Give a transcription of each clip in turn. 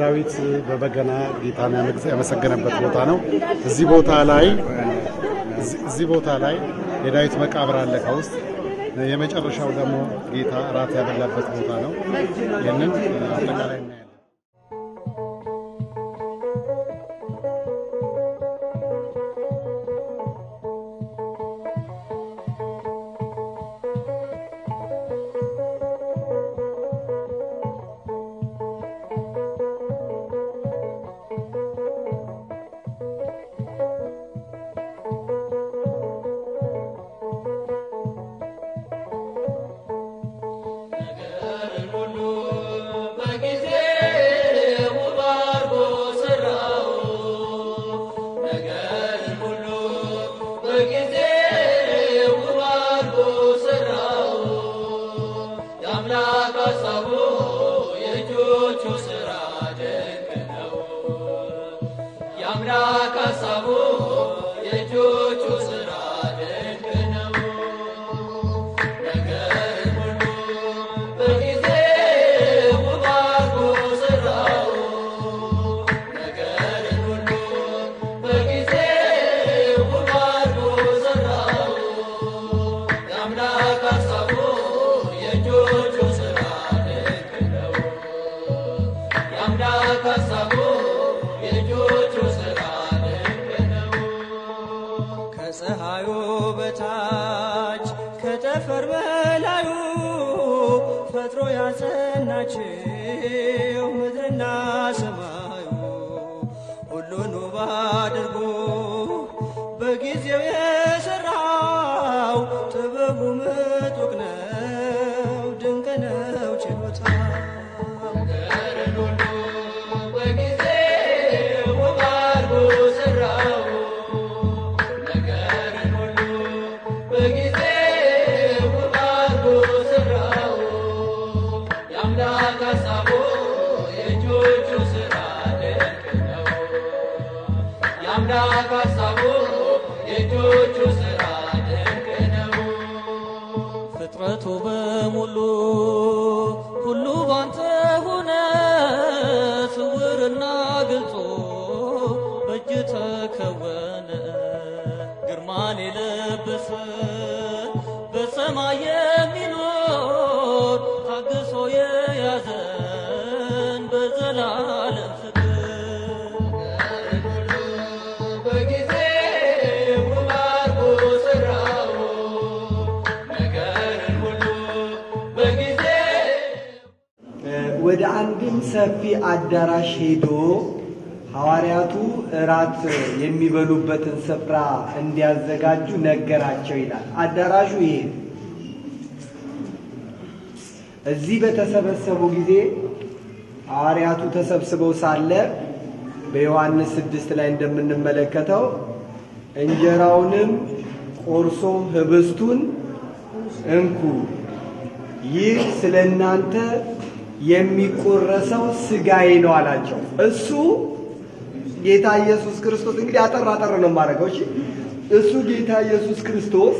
ዳዊት በበገና ጌታን ያመሰገነበት ቦታ ነው። እዚህ ቦታ ላይ እዚህ ቦታ ላይ የዳዊት መቃብር አለ ከውስጥ የመጨረሻው ደግሞ ጌታ እራት ያበላበት ቦታ ነው። ይህንን አጠቃላይ እናያለን። ከፀሐዩ በታች ከጠፈር በላዩ ፈጥሮ ያጸናችው ምድርና ሰማዩ ሁሉን ውብ አድርጎ በጊዜው የሰራው ጥበቡ ምጡቅ ነው፣ ድንቅ ነው ችሎታው። ፍጥረቱ በሙሉ ሁሉ ባንተ ሆነ፣ ስውርና ግልጹ በእጅ ተከወነ። ግርማን የለበሰ በሰማይ የሚኖር ታግሶ የያዘን በዘላለም ፍቅር ወደ አንድም ሰፊ አዳራሽ ሄዶ ሐዋርያቱ እራት የሚበሉበትን ስፍራ እንዲያዘጋጁ ነገራቸው ይላል። አዳራሹ ይሄ ነው። እዚህ በተሰበሰቡ ጊዜ ሐዋርያቱ ተሰብስበው ሳለ በዮሐንስ ስድስት ላይ እንደምንመለከተው እንጀራውንም ቆርሶ ህብስቱን እንኩ ይህ ስለ እናንተ የሚቆረሰው ስጋዬ ነው አላቸው። እሱ ጌታ ኢየሱስ ክርስቶስ እንግዲህ አጠር አጠር ነው የማደርገው። እሺ እሱ ጌታ ኢየሱስ ክርስቶስ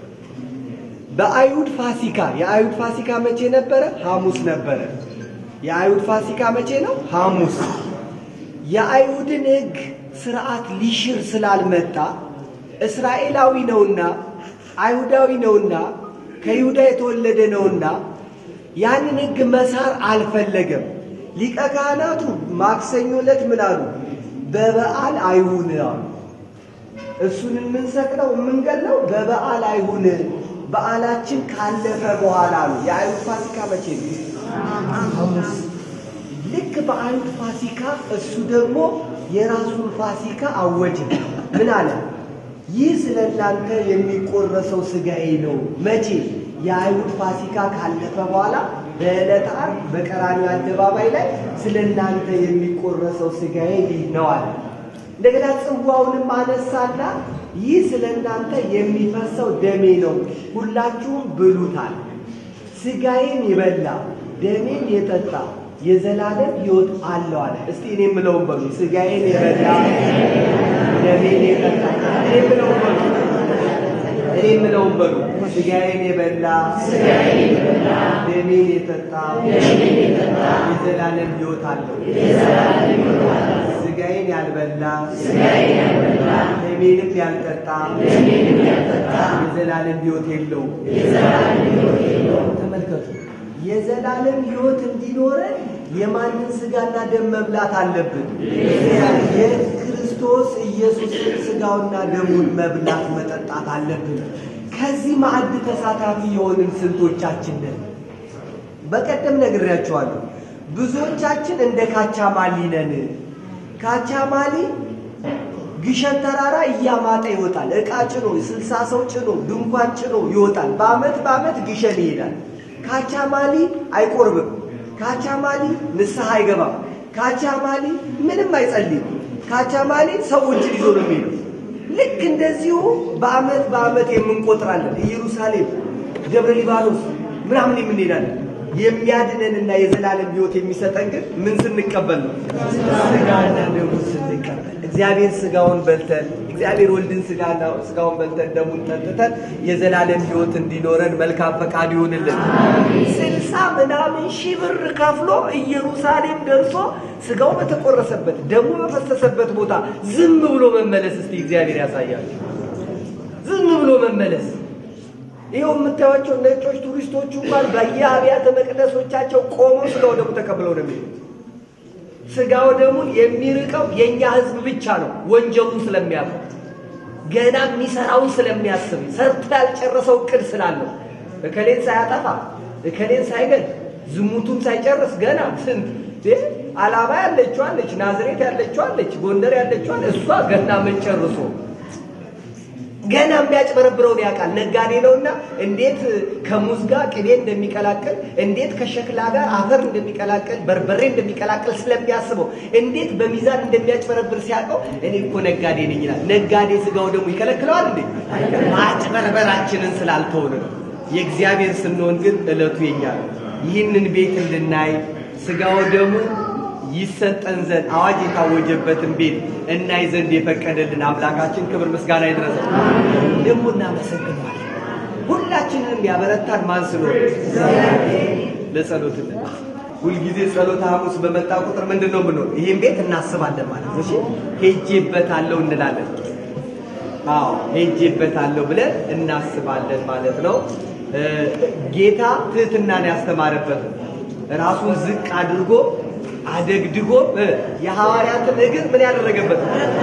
በአይሁድ ፋሲካ የአይሁድ ፋሲካ መቼ ነበረ? ሐሙስ ነበረ። የአይሁድ ፋሲካ መቼ ነው? ሐሙስ። የአይሁድን ሕግ ስርዓት ሊሽር ስላልመጣ እስራኤላዊ ነውና አይሁዳዊ ነውና ከይሁዳ የተወለደ ነውና ያንን ሕግ መሳር አልፈለገም። ሊቀ ካህናቱ ማክሰኞ ዕለት ምን አሉ? በበዓል አይሁን አሉ። እሱን የምንሰቅለው የምንገለው በበዓል አይሁን፣ በዓላችን ካለፈ በኋላ አሉ። የአይሁድ ፋሲካ መቼ ነው? ሐሙስ። ልክ በአይሁድ ፋሲካ እሱ ደግሞ የራሱን ፋሲካ አወጀ። ምን አለ? ይህ ስለ እናንተ የሚቆረሰው ሥጋዬ ነው። መቼ? የአይሁድ ፋሲካ ካለፈ በኋላ በዕለተ ዓርብ በቀራንዮ አደባባይ ላይ ስለ እናንተ የሚቆረሰው ሥጋዬ ይህ ነው አለ። እንደገና ጽዋውንም አነሳና ይህ ስለ እናንተ የሚፈሰው ደሜ ነው፣ ሁላችሁም ብሉታል። ሥጋዬን የበላ ደሜን የጠጣ የዘላለም ሕይወት አለው አለ። እስቲ እኔ የምለውን በሉ። ሥጋዬን የበላ ደሜን የጠጣ እኔ የምለውን በሉ። እኔ የምለውን በሉ ስጋዬን የበላ ደሜን የጠጣ የዘላለም ሕይወት አለው። ስጋዬን ያልበላ ደሜንም ያልጠጣ የዘላለም ሕይወት የለውም። ተመልከቱ። የዘላለም ሕይወት እንዲኖረን የማንን ስጋና ደም መብላት አለብን? የክርስቶስ ኢየሱስን ስጋውና ደሙን መብላት መጠጣት አለብን። ከዚህ ማዕድ ተሳታፊ የሆንን ስንቶቻችን ነን? በቀደም ነግሬያቸዋለሁ። ብዙዎቻችን እንደ ካቻማሊ ነን። ካቻማሊ ግሸን ተራራ እያማጠ ይወጣል። ዕቃ ጭኖ ስልሳ ሰው ጭኖ ድንኳን ጭኖ ይወጣል። በአመት በአመት ግሸን ይሄዳል። ካቻማሊ አይቆርብም። ካቻማሊ ንስሐ አይገባም። ካቻማሊ ምንም አይጸልይም። ካቻማሊ ሰዎችን ይዞ ነው የሚሄደው። ልክ እንደዚሁ በአመት በአመት የምንቆጥራለን። ኢየሩሳሌም፣ ደብረ ሊባኖስ ምናምን የምንሄዳለን። የሚያድነንና የዘላለም ሕይወት የሚሰጠን ግን ምን ስንቀበል ነው? ስጋና ደሙን ስንቀበል። እግዚአብሔር ስጋውን በልተን እግዚአብሔር ወልድን ስጋና ስጋውን በልተን ደሙን ጠጥተን የዘላለም ሕይወት እንዲኖረን መልካም ፈቃድ ይሁንልን። ስልሳ ምናምን ሺህ ብር ከፍሎ ኢየሩሳሌም ደርሶ ስጋው በተቆረሰበት ደሙ በፈሰሰበት ቦታ ዝም ብሎ መመለስ እስቲ እግዚአብሔር ያሳያል። ዝም ብሎ መመለስ ይኸው የምታዩቸው ነጮች ቱሪስቶቹ እንኳን በየአብያተ መቅደሶቻቸው ቆመው ስጋው ደሙ ተቀብለው ነው የሚሄዱት። ስጋው ደሙን የሚርቀው የእኛ ሕዝብ ብቻ ነው። ወንጀሉን ስለሚያውቀው ገና የሚሰራውን ስለሚያስብ ሰርቶ ያልጨረሰው እቅድ ስላለው እከሌን ሳያጠፋ እከሌን ሳይገል ዝሙቱን ሳይጨርስ ገና ስንት አላባ ያለችው አለች፣ ናዝሬት ያለችው አለች፣ ጎንደር ያለችው አለ እሷ ገና ምን ጨርሶ ገና የሚያጭበረብረውን ያውቃል። ነጋዴ ነውና እንዴት ከሙዝ ጋር ቅቤ እንደሚቀላቅል፣ እንዴት ከሸክላ ጋር አፈር እንደሚቀላቅል፣ በርበሬ እንደሚቀላቅል ስለሚያስበው እንዴት በሚዛን እንደሚያጭበረብር ሲያውቀው እኔ እኮ ነጋዴ ነኝ ይላል። ነጋዴ ስጋው ደግሞ ይከለክለዋል እንዴ? ማጭበርበራችንን ስላልተውን ነው። የእግዚአብሔር ስንሆን ግን ዕለቱ የኛ ነው። ይህንን ቤት እንድናይ ስጋው ደግሞ ይሰጠን ዘንድ አዋጅ የታወጀበትን ቤት እናይ ዘንድ የፈቀደልን አምላካችን ክብር ምስጋና ይድረሰው። ደግሞ እናመሰግነዋለን። ሁላችንንም ያበረታን ማን ስለሆነ ለጸሎት ሁልጊዜ ጸሎተ ሐሙስ በመጣ ቁጥር ምንድን ነው ምንሆን? ይህን ቤት እናስባለን ማለት ነው። እሺ ሄጄበታለሁ እንላለን። አዎ ሄጄበታለሁ ብለን እናስባለን ማለት ነው። ጌታ ትህትናን ያስተማረበት ራሱን ዝቅ አድርጎ አደግድጎ የሐዋርያትን እግር ምን ያደረገበት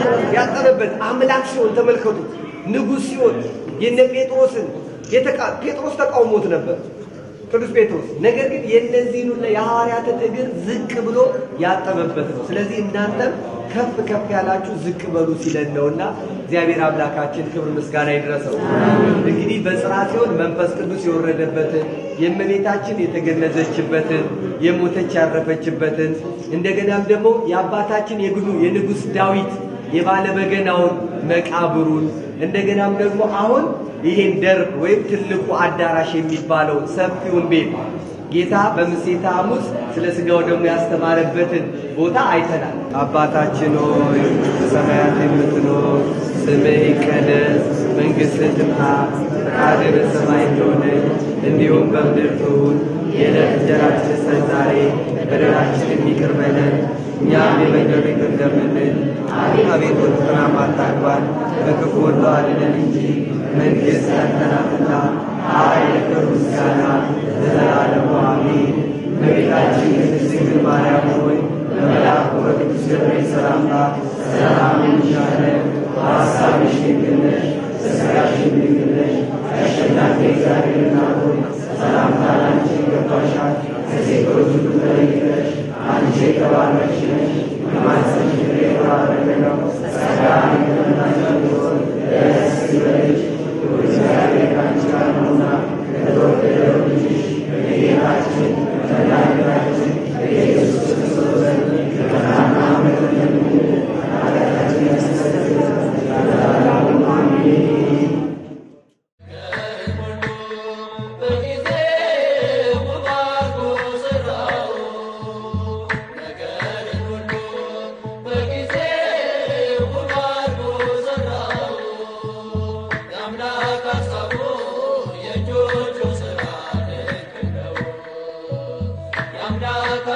ያጠበበት አምላክ ሲሆን ተመልከቱት። ንጉሥ ሲሆን የነ ጴጥሮስን ጴጥሮስ ተቃውሞት ነበር ቅዱስ ጴጥሮስ። ነገር ግን የእነዚህን ሁሉ የሐዋርያትን እግር ዝቅ ብሎ ያጠበበት ነው። ስለዚህ እናንተም ከፍ ከፍ ያላችሁ ዝቅ በሉ ሲለን ነውና እግዚአብሔር አምላካችን ክብር ምስጋና ይድረሰው። እንግዲህ በጽርሐ ሲሆን መንፈስ ቅዱስ የወረደበትን የእመቤታችን የተገነዘችበትን የሞተች ያረፈችበትን እንደገናም ደግሞ የአባታችን የግኑ የንጉሥ ዳዊት የባለበገናውን መቃብሩን እንደገናም ደግሞ አሁን ይሄን ደርብ ወይም ትልቁ አዳራሽ የሚባለው ሰፊውን ቤት ጌታ በምሴተ ሐሙስ ስለ ሥጋው ደግሞ ያስተማረበትን ቦታ አይተናል። አባታችን ሆይ በሰማያት የምትኖር ስምህ ይቀደስ፣ መንግሥትህ ትምጣ፣ ፈቃድህ በሰማይ እንደሆነች እንዲሁም በምድር ትሁን። የዕለት እንጀራችንን ስጠን ዛሬ፣ በደላችንን ይቅር በለን እኛም የበደሉንን ይቅር እንደምንል። አቤቱ ወደ ፈተና አታግባን፣ ከክፉ ሁሉ አድነን እንጂ መንግሥት ያንተ ናትና ኃይል፣ ክብር፣ ምስጋና ለዘላለሙ አሜን። እመቤታችን ቅድስት ድንግል ማርያም ሆይ በመልአኩ በቅዱስ ገብርኤል ሰላምታ ሰላም እንልሻለን። በሐሳብሽ ድንግል ነሽ፣ በሥጋሽም ድንግል ነሽ። አሸናፊ እግዚአብሔር እናት ሆይ ሰላምታ ላንቺ ይገባሻል። ከሴቶች ሁሉ ተለይተሽ አንቺ የተባረክሽ ነሽ፣ የማኅፀንሽ ፍሬ የተባረከ ነው። ጸጋን የተመላሽ ሆይ ደስ ይበልሽ፣ እግዚአብሔር ከአንቺ ጋር ነውና ከተወደደው ልጅሽ ከጌታችን ከመድኃኒታችን ከኢየሱስ ክርስቶስ ዘንድ ይቅርታና ምሕረት ለምኝልን ኃጢአታችንን ያስተሰርይልን ዘንድ ለዘላለሙ አሜን።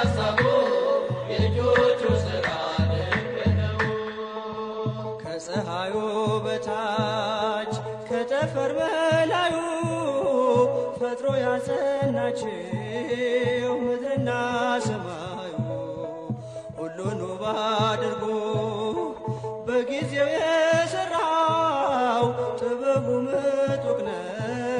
ሐሳቡ የእጆቹ ሥራ ድንቅ ነው። ከፀሐዩ በታች ከጠፈር በላዩ ፈጥሮ ያጸናችው ምድርና ሰማዩ ሁሉን ውብ አድርጎ በጊዜው የሠራው ጥበቡ ምጡቅ ነው